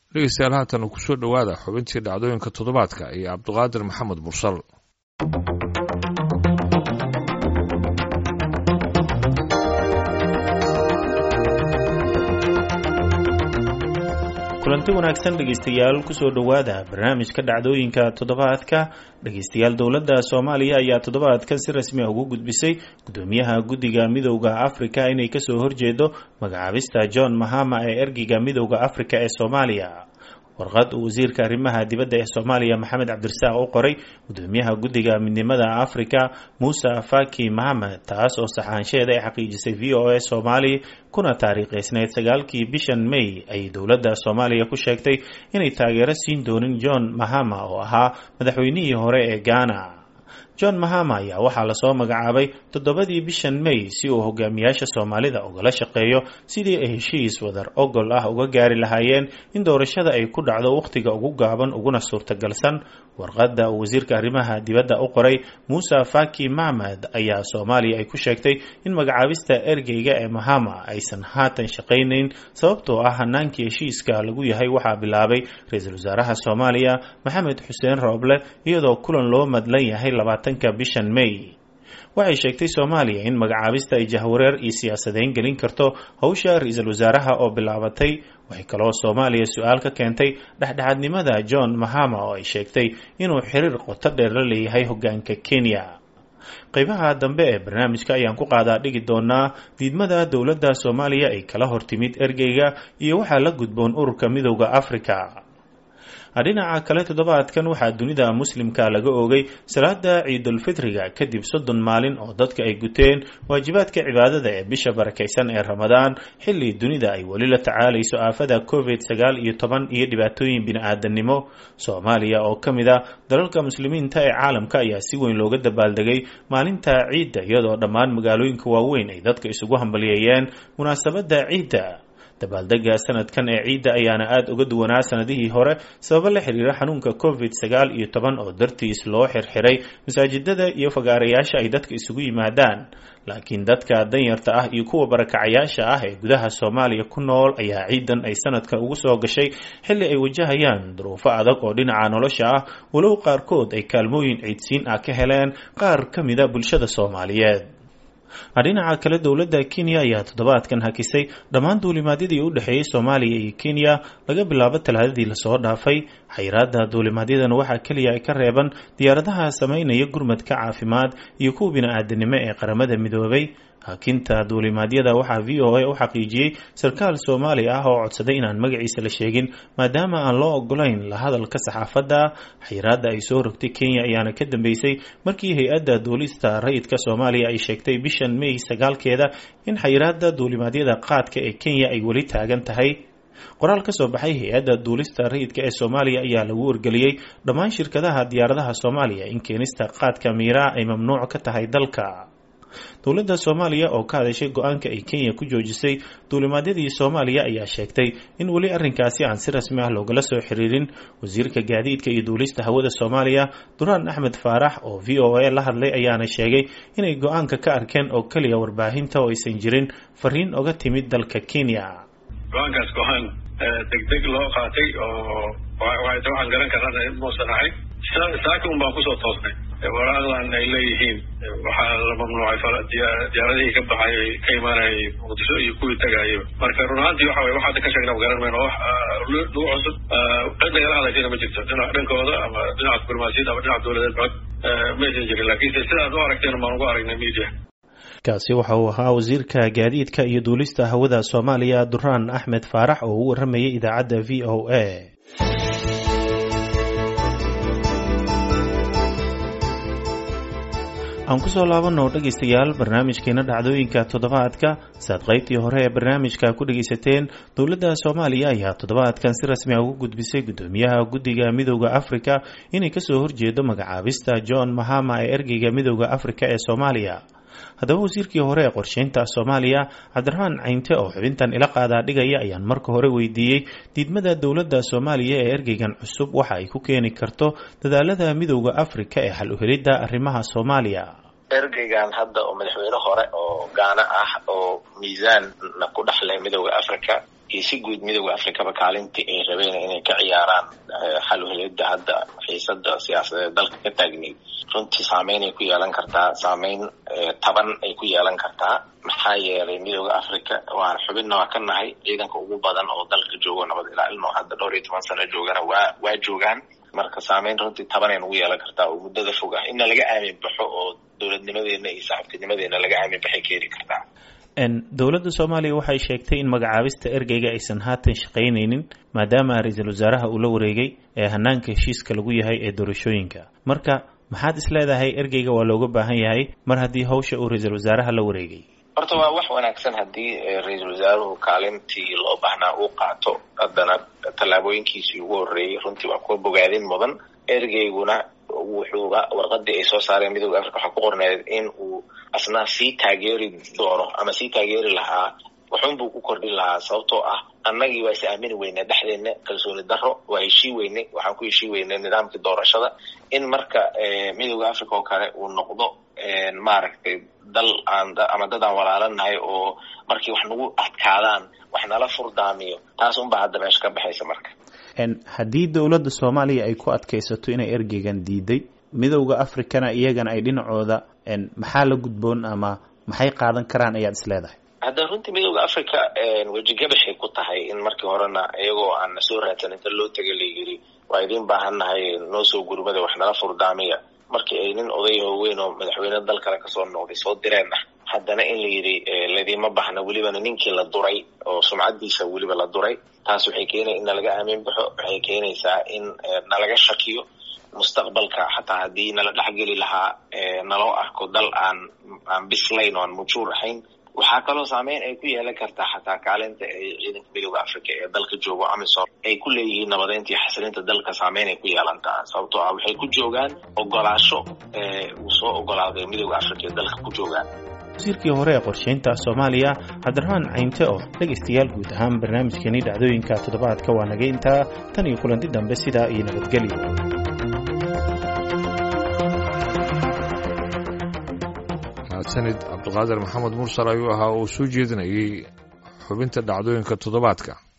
dhegeystayaal haatan kusoo dhowaada xubintii dhacdooyinka toddobaadka iyo cabduqaadir maxamed bursal kulanti wanaagsan dhegeystayaal kusoo dhowaada barnaamijka dhacdooyinka toddobaadka dhegeystayaal dowladda soomaaliya ayaa toddobaadkan si rasmi a ugu gudbisay gudoomiyaha guddiga midowda afrika inay kasoo horjeedo magacaabista john mahama ee ergeyga midowda afrika ee soomaaliya warqad uu wasiirka arrimaha dibadda ee soomaaliya maxamed cabdirasaaq u qoray gudoomiyaha guddiga midnimada afrika muuse faki mahamed taas oo saxaansheeda ay xaqiijisay v o a soomaali kuna taariikhaysneyd sagaalkii bishan may ayay dowladda soomaaliya ku sheegtay inay taageero siin doonin john mahama oo ahaa madaxweynihii hore ee ghana john mahama ayaa waxaa lasoo magacaabay toddobadii bishan may si uu hogaamiyaasha soomaalida ugala shaqeeyo sidii ay heshiis wadar ogol ah uga gaari lahaayeen in doorashada ay ku dhacdo wakhtiga ugu gaaban uguna suurtagalsan warqadda uu wasiirka arrimaha dibadda u qoray muuse faki mahmed ayaa soomaaliya ay ku sheegtay in magacaabista ergeyga ee mahama aysan haatan shaqaynayn sababtoo ah hanaankii heshiiska lagu yahay waxaa bilaabay ra-iisul wasaaraha soomaaliya maxamed xuseen rooble iyadoo kulan loo madlan yahay labaatanka bishan may waxay sheegtay soomaaliya in magacaabista ay jahwareer iyo siyaasadeyn gelin karto howsha ra-iisul wasaaraha oo bilaabatay waxay kaloo soomaaliya su-aal ka keentay dhexdhexaadnimada john mahama oo ay sheegtay inuu xiriir qoto dheer la leeyahay hogaanka kenya qeybaha dambe ee barnaamijka ayaan ku qaadaa dhigi doonaa diidmada dowladda soomaaliya ay kala hortimid ergeyga iyo waxaa la gudboon ururka midowda afrika dhinaca kale toddobaadkan waxaa dunida muslimka laga oogay salaada ciidulfitriga kadib soddon maalin oo dadka ay guteen waajibaadka cibaadada ee bisha barakaysan ee ramadaan xilli dunida ay weli la tacaalayso aafada covid sagaal iyo toban iyo dhibaatooyin bini-aadannimo soomaaliya oo ka mid a dalalka muslimiinta ee caalamka ayaa si weyn looga dabaaldegay maalinta ciidda iyadoo dhammaan magaalooyinka waaweyn ay dadka isugu hambalyeeyeen munaasabadda ciidda dabaaldega sanadkan ee ciidda ayaana aada uga duwanaa sanadihii hore sababo la xiriira xanuunka covid sagaal iyo toban oo dartiis loo xirxiray masaajidada iyo fagaarayaasha ay dadka isugu yimaadaan laakiin dadka danyarta ah iyo kuwa barakacayaasha ah ee gudaha soomaaliya ku nool ayaa ciidan ay sanadka ugu soo gashay xilli ay wajahayaan duruufo adag oo dhinaca nolosha ah walow qaarkood ay kaalmooyin ciidsiin ah ka heleen qaar ka mida bulshada soomaaliyeed dhinaca kale dowladda kenya ayaa toddobaadkan hakisay dhammaan duulimaadyadii u dhexeeyey soomaaliya iyo kenya laga bilaabo talaadadii lasoo dhaafay xayiraada duulimaadyadan waxaa keliya ay ka reeban diyaaradaha sameynaya gurmadka caafimaad iyo kuwa bini-aadanimo ee qaramada midoobay hakinta duulimaadyada waxaa v o a u xaqiijiyey sarkaal soomaali ah oo codsaday inaan magaciisa la sheegin maadaama aan loo ogolayn la hadalka saxaafadda xayiraada ay soo rogtay kenya ayaana ka dambeysay markii hay-adda duulista rayidka soomaaliya ay sheegtay bishan may sagaalkeeda in xayiraada duulimaadyada qaadka ee kenya ay weli taagan tahay qoraal ka soo baxay hay-adda duulista rayidka ee soomaaliya ayaa lagu wargeliyey dhammaan shirkadaha diyaaradaha soomaaliya in keenista qaadka miiraa ay mamnuuc ka tahay dalka dowladda soomaaliya oo ka hadashay go-aanka ay kenya ku joojisay duulimaadyadii soomaaliya ayaa sheegtay in weli arrinkaasi aan si rasmi ah loogala soo xiriirin wasiirka gaadiidka iyo duulista hawada soomaaliya duraan axmed faarax oo v o a la hadlay ayaana sheegay inay go-aanka ka arkeen oo keliya warbaahinta oo aysan jirin fariin oga timid dalka kenya go-aankaas go-aan degdeg loo qaatay oo waxaan garan karana muusan ahayn saaka un baan kusoo toosnay waraaqdan ay leeyihiin waxaa la mamnuucay diyaaradihii ka baxay ka imaanayay muqdisho iyo kuwii tagaayo marka run ahaantii waxa weye waxaada ka sheegna garan mayno wax nagu cusub cid nagala hadlaysayna ma jirto dhinac dhankooda ama dhinaca diblomaasiyadda ama dhinaca dowladeed cod maysan jirin laakiinse sidaad u aragteen baan ugu aragnay media kaasi waxa uu ahaa wasiirka gaadiidka iyo duulista hawada soomaaliya duraan axmed faarax oo u waramayay idaacadda v o a aan kusoo laabano dhegaystayaal barnaamijkeena dhacdooyinka toddobaadka saad qaybtii hore ee barnaamijka ku dhegaysateen dowladda soomaaliya ayaa toddobaadkan si rasmi a ugu gudbisay gudoomiyaha guddiga midowda afrika inay kasoo horjeedo magacaabista john mahama ee ergeyga midowda afrika ee soomaaliya haddaba wasiirkii hore ee qorsheynta soomaaliya cabdiraxmaan caynte oo xubintan ila qaadaa dhigaya ayaan marka hore weydiiyey diidmada dowladda soomaaliya ee ergeygan cusub waxa ay ku keeni karto dadaalada midowda afrika ee xal uhelidda arrimaha soomaaliya ergeygan hadda oo madaxweyne hore oo gaana ah oo miisaanna ku dhexlay midowda africa iyo si guud midooda afrikaba kaalintii ay rabeen inay ka ciyaaraan xaluhelada hadda xiisada siyaasadeed dalka ka taagneyd runtii saameyn ay ku yeelan kartaa saameyn taban ay ku yeelan kartaa maxaa yeelay midooda africa waan xubinna waa ka nahay ciidanka ugu badan oo dalka joogo nabad ilaalin oo hadda dhowr iyo toban sano joogana waa waa joogaan marka saameyn runtii tabanay nagu yeelan kartaa oo muddada fog ah inna laga aamin baxo oo dowladnimadeena iyo saaxiibtinimadeena laga aamin baxay keeni kartaa dowladda soomaaliya waxay sheegtay in magacaabista ergeyga aysan haatan shaqaynaynin maadaama ra-iisul wasaaraha uu la wareegay ee hanaanka heshiiska lagu yahay ee doorashooyinka marka maxaad is leedahay ergeyga waa looga baahan yahay mar haddii hawsha uu ra-iisul wasaaraha la wareegay horta waa wax wanaagsan haddii ra-iisul wasaaruhu kaalintii loo baahnaa uu qaato haddana tallaabooyinkiisii ugu horreeyey runtii waa kuwa bogaadin mudan ergeyguna wuxuuba warqadii ay soo saareen midooda africa waxaa ku qorneed in uu asna sii taageeri doono ama sii taageeri lahaa waxunbuu ku kordhin lahaa sababtoo ah annagii waa is aamini weynay dhexdeena kalsooni daro waa heshii weynay waxaan ku heshii weynay nidaamkii doorashada in marka midooda africa oo kale uu noqdo maaragtay dal aan ama dad aan walaalanahay oo markii wax nagu adkaadaan wax nala furdaamiyo taas unbaa hadda meesha ka baxaysa marka haddii dowladda soomaaliya ay ku adkaysato inay ergeygan diiday midowda africana iyagana ay dhinacooda maxaa la gudboon ama maxay qaadan karaan ayaad is leedahay hadda runtii midooda africa wejigabaxay ku tahay in markii horena iyagoo aan na soo raadsan inta loo taga la yiri waa idiin baahannahay noo soo gurmada wax nala furdaamiya markii ay nin oday hooweyn oo madaxweyne dal kale kasoo noqday soo direen ah haddana in la yidhi ladiima baxna welibana ninkii la duray oo sumcadiisa weliba la duray taas waxay keenay in nalaga aamin baxo waxay keenaysaa in nalaga shakiyo mustaqbalka xataa haddii nala dhexgeli lahaa naloo arko dal aan aan bislayn oo aan mujuur ahayn waxaa kaloo saameyn ay ku yeelan kartaa xataa kaalinta ay ciidanka midooda africa ee dalka joogo amisom ay ku leeyihiin nabadeynta iyo xasilinta dalka saameyn ay ku yeelantaa sababtoo ah waxay ku joogaan ogolaasho uu soo ogolaaday midooda africa ee dalka ku joogaan wasiirkii hore ee qorshaynta soomaaliya cabdiraxmaan caynte oo dhegaystayaal guud ahaan barnaamijkeenii dhacdooyinka toddobaadka waa naga intaa tan iyo kulanti dambe sidaa iyo nabadgelyo mahadsanid cabdiqaadir maxamed mursal ayuu ahaa oo soo jeedinayay xubinta dhacdooyinka toddobaadka